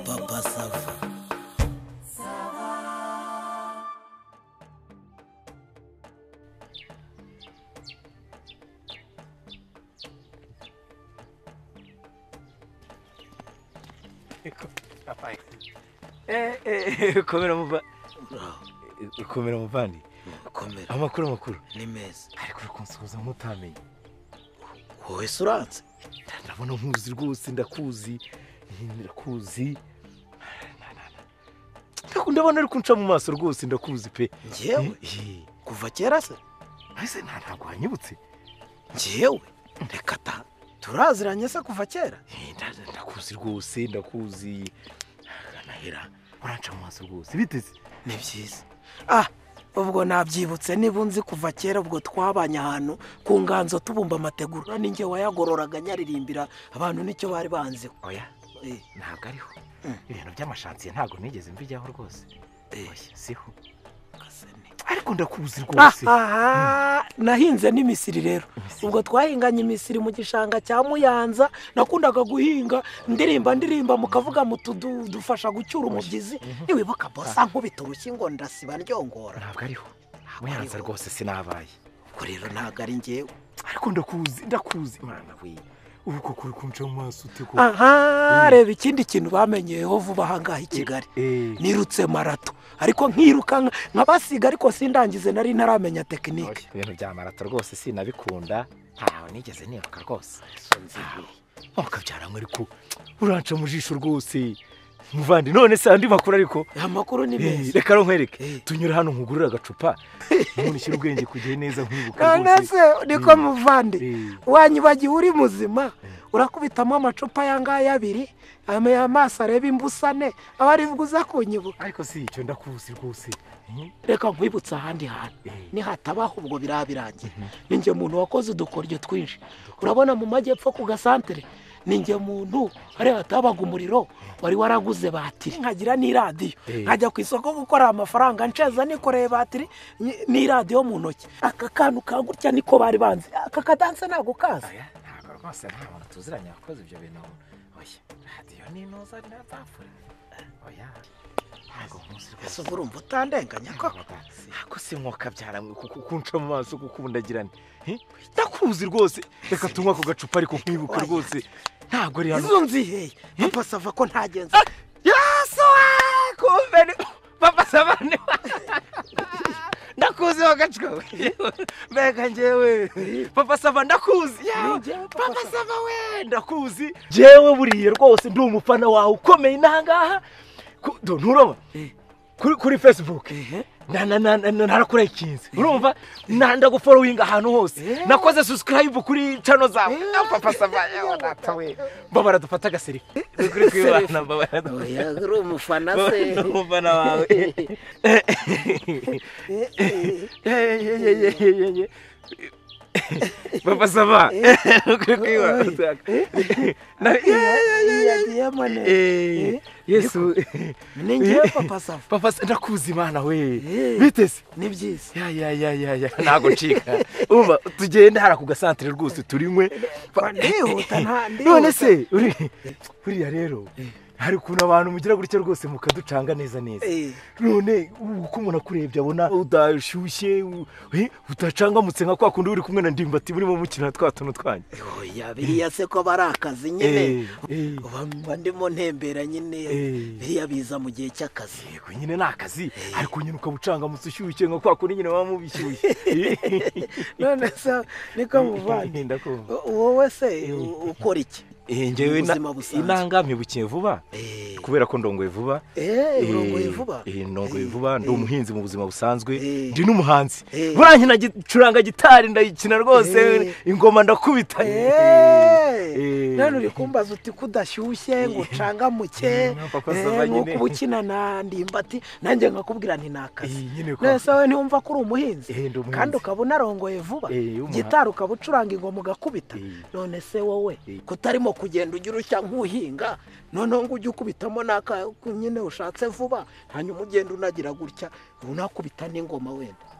Papa Sava. komera muva komera muvandi Komera amakuru amakuru ni meza. ariko uri kunsuhuza nk'utamenye Wowe se uranze? ndabona nkuzi rwose ndakuzi ndakuzi ndabona ari kunca mu maso rwose ndakuzi pe Njyewe Eh, kuva kera se? ese nta ntabwo wanyibutse Njyewe reka ta. Turaziranye se kuva kera? Eh, nda- ndakuzi rwose ndakuzi kanahera uranca mu maso rwose biteze Ni byiza. Ah, ubwo nabyibutse niba unzi kuva kera ubwo twabanye ahantu ku nganzo tubumba amategura ninjye wayagororaga nyaririmbira abantu nicyo bari banziho. oya Eh, ntabwo ariho Mm. ibintu by'amashansiye ntabwo nigeze mbijyaho rwose eh, oya siho kasane. ariko ndakuzi rwose aha nahinze n'imisiri rero Imisiri. ubwo twahinganye imisiri mu gishanga cya muyanza nakundaga guhinga ndirimba ndirimba mukavuga mutu dufasha gucyura umubyizi ntiwibuka bosa nkubita urushyi ngo ndasiba ryongora ntabwo ariho muyanza ariho. rwose sinabaye ubwo rero ntabwo ari njyewe ariko ndakuzi ndakuzi mana we ubu koko uri kunca mu maso ute koko aha reba ikindi kintu bamenyeyeho vuba aha ngaha i kigali Eh, nirutse marato ariko nkirukanka nk'abasiga ariko sindangize nari ntaramenya tekinike oya, ibintu bya marato rwose sinabikunda ntaho nigeze niruka rwose wakabyaranywe ariko uranca mu jisho rwose muvandi none se andi makuru ariko amakuru ni Eh, meza reka nkwereke Eh. tunyura hano nkugurure agacupa umuntu ushyira ubwenge kugihe neza nkibuka none rwose se niko muvande Eh, wanyibagiwe uri muzima urakubitamo amacupa aya ngaya abiri aya maso areba imbusane aba arivuga uza kunyibuka ariko si icyo ndakuzi rwose Eh, reka nkwibutsa ahandi hantu Eh. nihatabaho ubwo biraba birangiye ninjye muntu wakoze udukoryo twinshi urabona mu majyepfo ku gasantere ninjye muntu hariya hatabaga umuriro wari waraguze batiri nkagira n'iradiyo Eh. nkajya ku isoko gukora amafaranga nsheza nikoreye batiri nyi- n'iradiyo mu ntoki aka kantu ka gutya niko bari banze aka kadanse ntabwo kazi oya ntabwo rwose nta muntu tuziranye wakoze ibyo bintu oya radiyo ni intuza ntazapfura oya ntabwo nkuzi rwose ese ubu urumva utandenganya ko ako si nkoka byaramwe kuko kunca mu maso kukundagirana Eh, ndakuzi rwose reka tunywe ako gacupa ariko nkibuke rwose ntabwo ari hano izo nziheye papa sava ko ntagenza yasuwe kumbe ni papa sabane ndakuzi wagacuwe mbega njyewe papa saba ndakuzi Ni njyewe Papa papa saba we ndakuzi jewe buriye rwose ndi umufana wawe ukomeye n'ahangaha Ku- do- nturabona kuri kuri facebook na- na- na- na- narakurayikinze urumva na- ndaguforowinga ahantu hose Eh. nakoze subscribe kuri channel zawe Eh. Ah, papa saba yewe data we baba baradufata agaserifi kuri kwibana baba baradufata oya uri umufana umufana wawe papa saba kuri kwibana Na- iya diyamane Eh, yesu ni njyewe papa sava papa se- ndakuzi imana we Eh. biteze ni byiza ya ya ya ya ya ntabwo ncika umva tugende hariya ku gasantere rwose turimwe Ba- ndihuta, nta- ndihuta. none se uri- buriya rero hari ukuntu abantu mugira gutya rwose mukaducanga neza neza Eh. none ubu uko umuntu akurebye abona udashyushye u- eh, udacangamutse nka kwa kundi uri kumwe na ndimbati burimo mukina twa tuntu twanyu oya biriya se ko bari akazi Eh, nyine eh. uba mba ndimo ntembera nyine Eh. biriya biza mu gihe cy'akazi yego nyine ni akazi ariko nyine ukabucangamutse ushyushye nka kwa kundi nyine baba mubishyushye none se niko muvande ndakumva wowe se u- ukora iki Eh, njyewe na- Ubuzima busanzwe. inangamye bukiye vuba Eh. kubera ko ndongoye vuba Eh, urongoye Eh, vuba eh, ndongoye vuba ndi Eh. umuhinzi mu buzima busanzwe Eh. ndi n'umuhanzi Eh. burangi nacuranga gitari ndayikina rwose Eh. ingoma ndakubita Eh. Eh, none uri kumbaza uti ko udashyushye ngo ucangamuke Eh, papa sava eh, nk'uko nyine. uba ukina na ndimbati nanjye nkakubwira nti ni akazi Eh, nyine ko- none se wowe ntiwumva ko uri umuhinzi Eh, ndi umuhinzi. kandi ukaba unarongoye vuba Eh, umuha- gitari ukaba ucuranga ingoma ugakubita Eh. none se wowe Eh. kutarimo kugenda ujya urushya nk'uhinga noneho ngo ujye ukubitamo n'aka nyine ushatse vuba hanyuma ugenda unagira gutya unakubita n'ingoma wenda